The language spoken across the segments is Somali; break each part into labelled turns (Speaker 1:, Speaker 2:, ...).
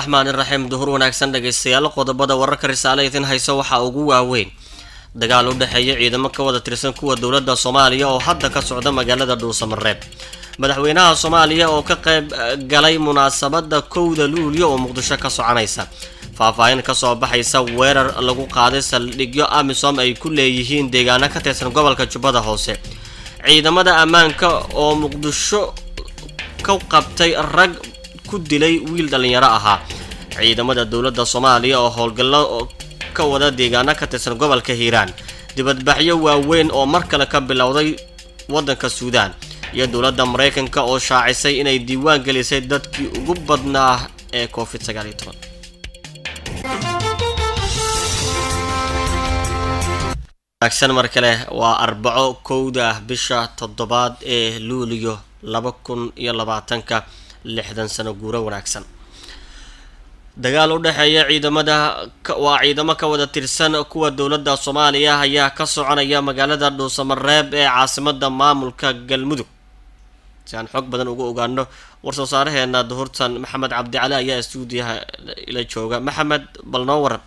Speaker 1: raxmaan iraxiim duhur wanaagsan dhegaystayaal qodobada wararka risaale idin hayso waxaa ugu waaweyn dagaal u dhexeeya ciidamo ka wada tirsan kuwa dowladda soomaaliya oo hadda ka socda magaalada dhuusamareeb madaxweynaha soomaaliya oo ka qayb galay munaasabada kowda luulyo oo muqdisho ka soconaysa faahfaahin kasoo baxaysa weerar lagu qaaday saldhigyo amisom ay ku leeyihiin deegaano ka tirsan gobolka jubbada hoose ciidamada ammaanka oo muqdisho ka qabtay rag ku dilay wiil dhallinyaro ahaa ciidamada dowladda soomaaliya oo howlgallo ka wada deegaano ka tirsan gobolka hiiraan dibadbaxyo waaweyn oo mar kale ka bilowday waddanka suudaan iyo dowladda maraykanka oo shaacisay inay diiwaan gelisay dadkii ugu badnaa ee covid sagaaliyo toban wanaagsan mar kale waa arbaco kowda bisha toddobaad ee luuliyo laba kun iyo labaatanka lixdan sano guuro wanaagsan dagaal u dhexeeya ciidamada waa ciidamo ka wada tirsan kuwa dowladda soomaaliya ayaa ka soconaya magaalada dhuusamareeb ee caasimada maamulka galmudug si aan xoog badan uga ogaano war-soo saaraheena duhurtan maxamed cabdicali ayaa stuudiyaha ila jooga maxamed bal noo waran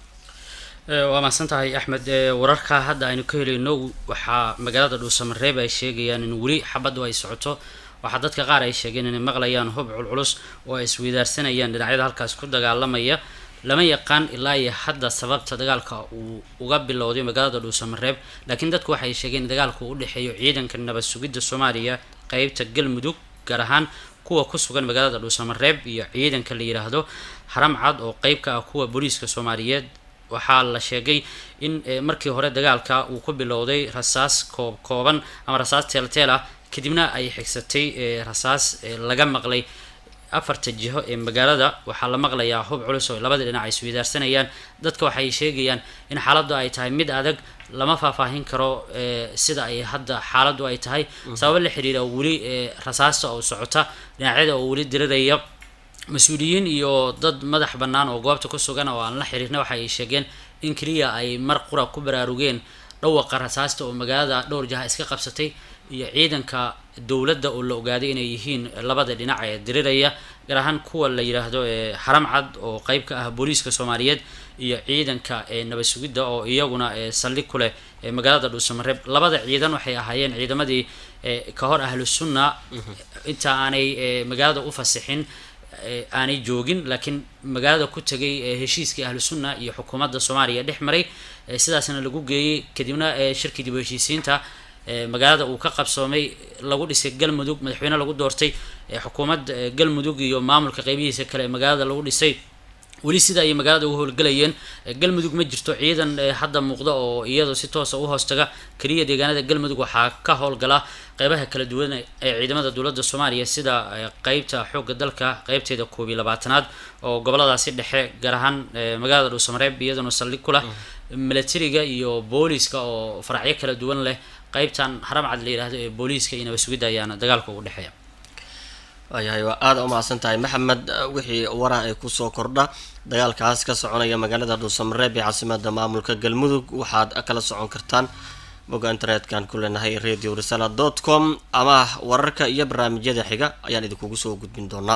Speaker 2: waa mahadsan tahay axmed wararka hadda aynu ka helayno waxaa magaalada dhuusamareeb ay sheegayaan in weli xabaddu ay socoto waxaa dadka qaar ay sheegeen inay maqlayaan hub culculus oo ay isweydaarsanayaan dhinacyada halkaas ku dagaalamaya lama yaqaan ilaa iyo hadda sababta dagaalka uu uga bilowday magaalada dhuusamareeb laakiin dadku waxay sheegeen in dagaalku u dhexeeyo ciidanka nabad sugidda soomaaliya qeybta galmudug gaar ahaan kuwa ku sugan magaalada dhuusamareeb iyo ciidanka la yidhaahdo haram cad oo qeyb ka ah kuwa booliiska soomaaliyeed waxaa la sheegay in markii hore dagaalka uu ku bilowday rasaas koob kooban ama rasaas teelteel ah kadibna ay xigsatay rasaas laga maqlay afarta jiho ee magaalada waxaa la maqlayaa hub culus oo labada dhinac ay isweydaarsanayaan dadka waxay sheegayaan in xaaladdu ay tahay mid adag lama faahfaahin karo sida ay hadda xaaladdu ay tahay sababo la xiriira weli rasaasta oo socota dhinacyada oo weli diriraya mas-uuliyiin iyo dad madax bannaan oo goobta ku sugan oo aan la xiriirna waxa ay sheegeen in keliya ay mar qura ku baraarugeen dhawaqa rasaasta oo magaalada dhowr jaha iska qabsatay iyo ciidanka dowladda oo la ogaaday inay yihiin labada dhinac ee diriraya gaar ahaan kuwa la yidhaahdo ee xaram cad oo qeyb ka ah booliiska soomaaliyeed iyo ciidanka ee nabad sugidda oo iyaguna saldhig ku leh magaalada dhuusamareeb labada ciidan waxay ahaayeen ciidamadii ka hor ahlu sunna inta aanay magaalada u fasixin aanay joogin laakiin magaalada ku tegay heshiiskii ahlu sunna iyo xukuumadda soomaaliya dhex maray sidaasna lagu geeyey kadibna shirkii dib u heshiisiinta magaalada uu ka qabsoomay lagu dhisay galmudug madaxweyne lagu doortay xukuumad galmudug iyo maamulka qeybihiisa kale magaalada lagu dhisay weli sida ay magaalada u howlgalayeen galmudug ma jirto ciidan hadda muuqda oo iyadoo si toosa u hoostaga keliya deegaanada galmudug waxaa ka howlgala qeybaha kala duwan ee ciidamada dowladda soomaaliya sida qeybta xoogga dalka qeybteeda koob iyo labaatanaad oo goboladaasi dhexe gaar ahaan magaalada dhuusamareeb iyaduna saldhig ku leh milatariga iyo booliiska oo faracyo kala duwan leh qeybtan haramcad la yidhaahdo ee booliiska iyo nabad sugidda ayaana dagaalka ugu dhexeeya
Speaker 1: waayahay waa aada umahadsan tahay maxamed wixii wara ay kusoo kordha dagaalkaas ka soconaya magaalada dhuusamareeb ee caasimada maamulka galmudug waxaad kala socon kartaan bogga internet-kan ku leenahay radio risala dot com ama wararka iyo barnaamijyada xiga ayaan idinkugu soo gudbin doonaa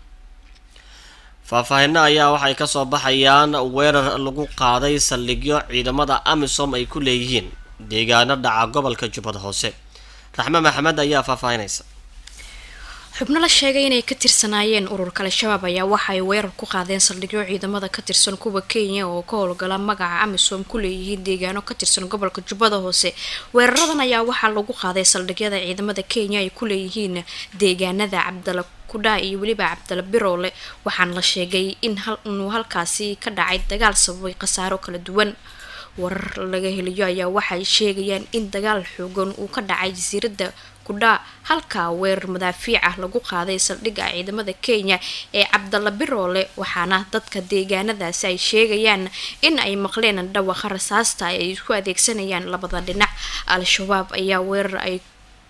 Speaker 1: faahfaahino ayaa waxay kasoo baxayaan weerar lagu qaaday saldhigyo ciidamada amisom ay ku leeyihiin deegaano dhaca gobolka jubbada hoose raxme maxamed ayaa faahfaahinaysa
Speaker 3: xubno la sheegay inay ka tirsanaayeen ururka al-shabaab ayaa waxa ay weerar ku qaadeen saldhigyo ciidamada ka tirsan kuwa kenya oo ka howlgala magaca amisom ku leeyihiin deegaano ka tirsan gobolka jubbada hoose weeraradan ayaa waxaa lagu qaaday saldhigyada ciidamada kenya ay ku leeyihiin deegaanada cabdala kudha iyo weliba cabdala biroole waxaana la sheegay in inuu halkaasi ka dhacay dagaal sababay khasaaro kala duwan warar laga helayo ayaa waxay sheegayaan in dagaal xoogan uu ka dhacay jasiiradda kudhaa halkaa weerar madaafiic ah lagu qaaday saldhigga ciidamada kenya ee cabdalla biroole waxaana dadka deegaanadaasi ay sheegayaan in ay maqleen dhawaqa rasaasta ay isku adeegsanayaan labada dhinac al-shabaab ayaa weerar ay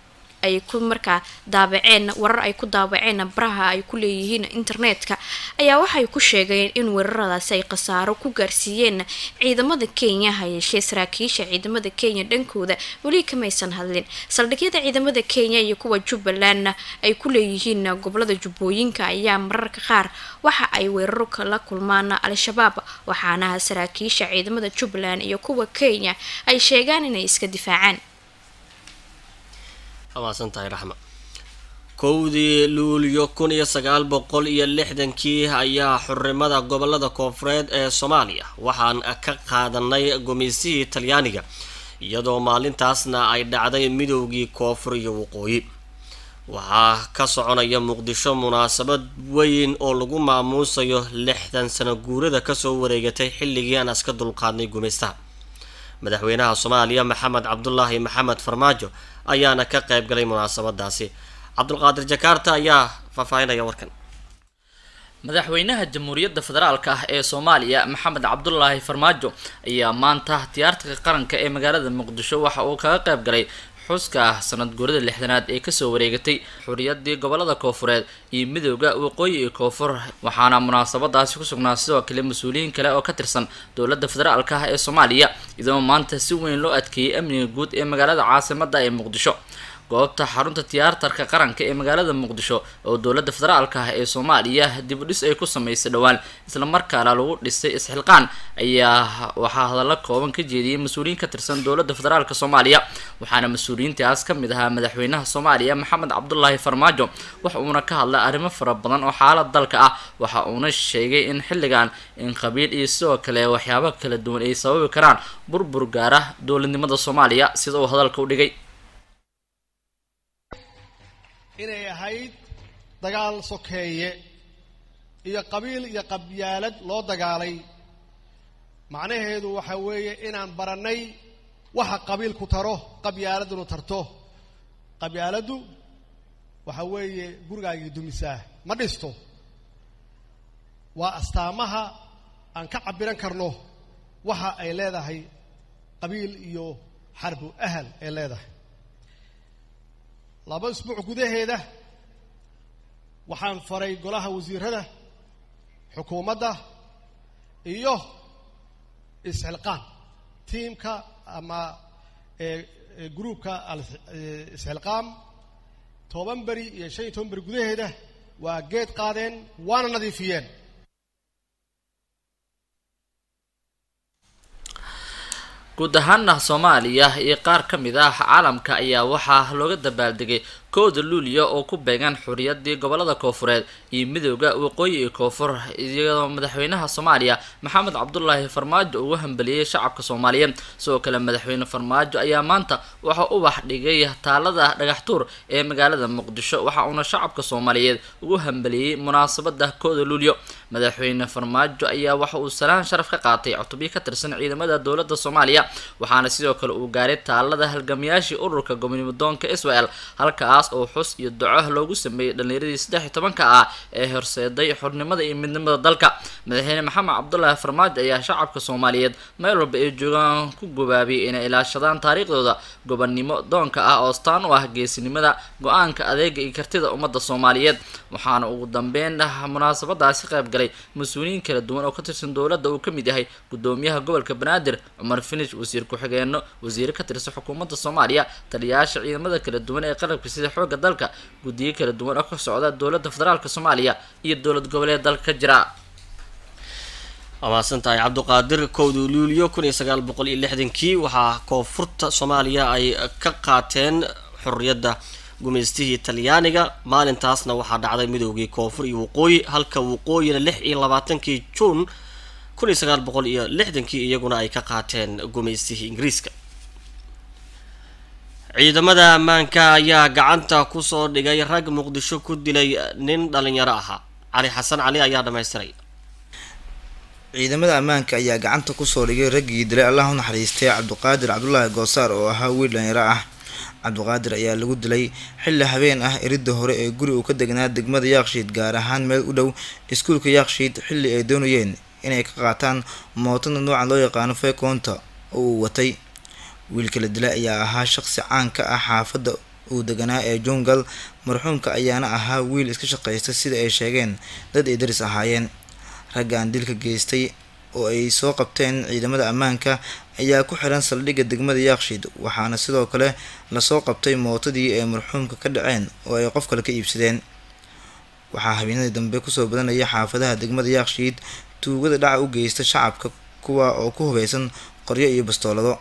Speaker 3: ay ku markaa daabaceen warar ay ku daabaceen baraha ay ku leeyihiin internetka ayaa waxay ku sheegeen in weeraradaasi ay khasaaro ku gaarsiiyeen ciidamada kenya hayeeshee saraakiisha ciidamada kenya dhankooda weli kamaysan hadlin saldhigyada ciidamada kenya iyo kuwa jubbaland ay ku leeyihiin gobolada jubbooyinka ayaa mararka qaar waxa ay weeraro kala kulmaan al-shabaab waxaana saraakiisha ciidamada jubbaland iyo kuwa kenya ay sheegaan inay iska difaacaan
Speaker 1: amaasantahay raxma kowdii luulyo kun iyo sagaal boqol iyo lixdankii ayaa xurimada gobolada koonfureed ee soomaaliya waxaan ka qaadanay gumaysihii talyaaniga iyadoo maalintaasna ay dhacday midowgii koonfur iyo waqooyi waxaa ka soconaya muqdisho munaasabad weyn oo lagu maamuusayo lixdan sano guurada kasoo wareegatay xilligii aan iska dulqaadnay gumaystaha madaxweynaha soomaaliya maxamed cabdulaahi maxamed farmaajo ayaana ka qayb galay munaasabadaasi cabdulqaadir jakaarta ayaa faahfaahinaya warkan
Speaker 4: madaxweynaha jamhuuriyadda federaalka ah ee soomaaliya maxamed cabdulaahi farmaajo ayaa maanta tiyaarta qaranka ee magaalada muqdisho waxa uu kaga qayb galay xuska ah sanad guurada lixdanaad ee kasoo wareegatay xuriyadii gobolada koofureed iyo midooda waqooyi iyo koonfur waxaana munaasabadaasi ku sugnaa sidoo kale mas-uuliyiin kale oo ka tirsan dowladda federaalka ah ee soomaaliya iyadoo maanta si weyn loo adkeeyey amniga guud ee magaalada caasimada ee muqdisho goobta xarunta tiyaatarka qaranka ee magaalada muqdisho oo dowladda federaalka ah ee soomaaliya dib u dhis ay ku sameysay dhowaan islamarkaana lagu dhisay isxilqaan ayaa waxaa hadallo kooban ka jeediyey mas-uuliyiin ka tirsan dowladda federaalka soomaaliya waxaana mas-uuliyiintaas ka mid ahaa madaxweynaha soomaaliya maxamed cabdulaahi farmaajo wax uuna ka hadlay arrimo fara badan oo xaalad dalka ah waxa uuna sheegay in xilligan in qabiil iyo sidoo kale waxyaabo kala duwan ay sababi karaan burbur gaara dowladnimada soomaaliya sida uu hadalka u dhigay
Speaker 5: inay ahayd dagaal sokeeye iyo qabiil iyo qabyaalad loo dagaalay macnaheedu waxa weeye inaan barannay waxa qabiilku taro qabyaaladunu tarto qabyaaladdu waxa weeye gurigaagii dumisaa ma dhisto waa astaamaha aan ka cabbiran karno waxa ay leedahay qabiil iyo xarbu ahal ay leedahay laba isbuuc gudaheeda waxaan faray golaha wasiirada xukuumadda iyo isxilqaan tiimka ama gruubka isxilqaam toban beri iyo shan iyo toban beri gudaheeda waa geed qaadeen waana nadiifiyeen
Speaker 4: guud ahaana soomaaliya iyo qaar ka mid ah caalamka ayaa waxaa looga dabaaldegay kowda luuliya oo ku beegan xuriyadii gobolada koofureed iyo midooda waqooyi iyo koonfur iyadoo madaxweynaha soomaaliya maxamed cabdulaahi farmaajo ugu hambeliyey shacabka soomaaliyeed sidoo kale madaxweyne farmaajo ayaa maanta waxa ubax dhigay taalada dhagaxtuur ee magaalada muqdisho waxa uuna shacabka soomaaliyeed ugu hambeliyey munaasabada kowda luuliyo madaxweyne farmaajo ayaa waxa uu salaan sharaf ka qaatay cutubyo ka tirsan ciidamada dowladda soomaaliya waxaana sidoo kale uu gaaray taalada halgamayaashii ururka gobonimadoonka israel halkaas oo xus iyo duco loogu sameeyey dhallinyaradii saddex iyo tobanka ah ee horseeday xornimada iyo midnimada dalka madaxweyne maxamed cabdulaahi farmaajo ayaa shacabka soomaaliyeed meel walba ay joogaan ku gubaabiyay inay ilaashadaan taariikhdooda gobonnimo doonka ah oo staan u ah geesinimada go-aanka adeega iyo kartida ummadda soomaaliyeed waxaana ugu dambeyn munaasabadaasi qayb galay mas-uuliyiin kala duwan oo ka tirsan dowladda uu ka mid yahay gudoomiyaha gobolka banaadir cumar finish wasiir ku-xigeenno wasiire ka tirsan xukuumadda soomaaliya taliyayaasha ciidamada kala duwan ee qalabka sida xoogga dalka guddiyo kala duwan oo ka socda dowladda federaalk soomaaliya iyo dowlad goboleed dalka ka jira
Speaker 1: amaasan tahay cabduqaadir kowda luuliyo kun iyo sagaal boqol iyo lixdankii waxaa koonfurta soomaaliya ay ka qaateen xorriyadda gumaystihii talyaaniga maalintaasna waxaa dhacday midoogii koonfur iyo waqooyi halka waqooyina lix iyo labaatankii juun kun iyo sagaal boqol iyo lixdankii iyaguna ay ka qaateen gumaystihii ingiriiska ciidamada ammaanka ayaa gacanta kusoo dhigay rag muqdisho ku dilay nin dhalinyaro ahaa cali xasan cali ayaa dhamaystiray
Speaker 6: ciidamada ammaanka ayaa gacanta kusoo dhigay raggii dilay allah u naxariistay cabduqaadir cabdulaahi goosaar oo ahaa wiil dhalinyaro ah cabduqaadir ayaa lagu dilay xilli habeen ah eridda hore ee guri uu ka degnaa degmada yaakshiid gaar ahaan meel u dhow iskuulka yaakshiid xilli ay doonayeen inay ka qaataan mootada noocan loo yaqaano fekoonta oo uu watay wiilka la dilay ayaa ahaa shaqsi caan ka ah xaafadda uu deganaa ee jungal marxuumka ayaana ahaa wiil iska shaqaysta sida ay sheegeen dad ay daris ahaayeen raggan dilka geystay oo ay soo qabteen ciidamada ammaanka ayaa ku xiran saldhigga degmada yaakshiid waxaana sidoo kale lasoo qabtay mootadii ay marxuumka ka dhaceen oo ay qof kale ka iibsadeen waxaa habeenadii dambe kusoo badanaya xaafadaha degmada yaakshiid tuugada dhaca u geysta shacabka kuwa oo ku hubeysan qoryo iyo bastoolado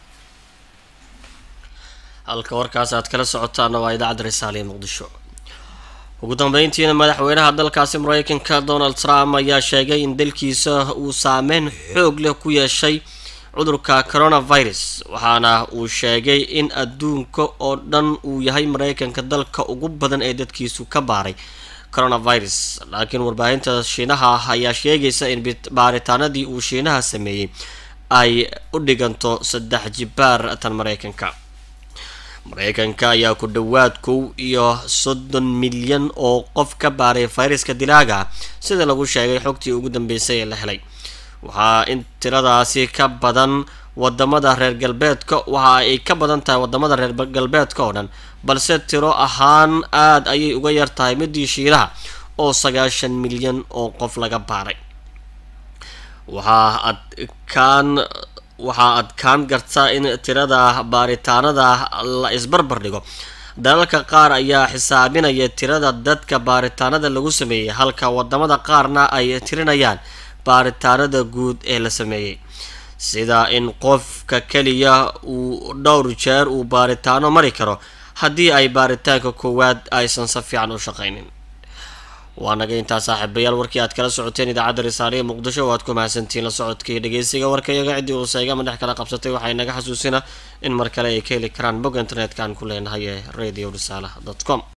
Speaker 1: halka warkaas aad kala socotaana waa idaacadda risaale ee muqdisho ugu dambeyntiina madaxweynaha dalkaasi mareykanka donald trump ayaa sheegay in dalkiisa uu saameyn xoog leh ku yeeshay cudurka coronavirus waxaana uu sheegay in adduunka oo dhan uu yahay mareykanka dalka ugu badan ee dadkiisu ka baaray coronavirus laakiin warbaahinta shiinaha ayaa sheegaysa in baaritaanadii uu shiinaha sameeyey ay u dhiganto saddex jibaar tan mareykanka mareykanka ayaa ku dhowaad kow iyo soddon milyan oo qof ka baaray fayraska dilaaga sida lagu sheegay xogtii ugu dambeysay ee la helay waxaa in tiradaasi ka badan wadamada reer galbeedka waxa ay ka badan tahay wadamada reer galbeedka oo dhan balse tiro ahaan aada ayay uga yar tahay midii shiinaha oo sagaashan milyan oo qof laga baaray waxaa adkaan waxaa adkaan karta in tirada baaritaanada la isbarbar dhigo dalalka qaar ayaa xisaabinaya tirada dadka baaritaanada lagu sameeyey halka wadamada qaarna ay tirinayaan baaritaanada guud ee la sameeyey sida in qofka keliya uu dhowr jeer uu baaritaano mari karo haddii ay baaritaanka koowaad aysan si fiican u shaqaynin waa naga intaa saaxiibayaal warkii aad kala socoteen idaacadda risaale ee muqdisho oo aad ku mahadsantihiin la socodka iyo dhegeysiga warkayaga ciddii uu seega madhex kala qabsatay waxay naga xasuusina in mar kale ay ka heli karaan bog internetka aan ku leenahay ee radio risaala dot com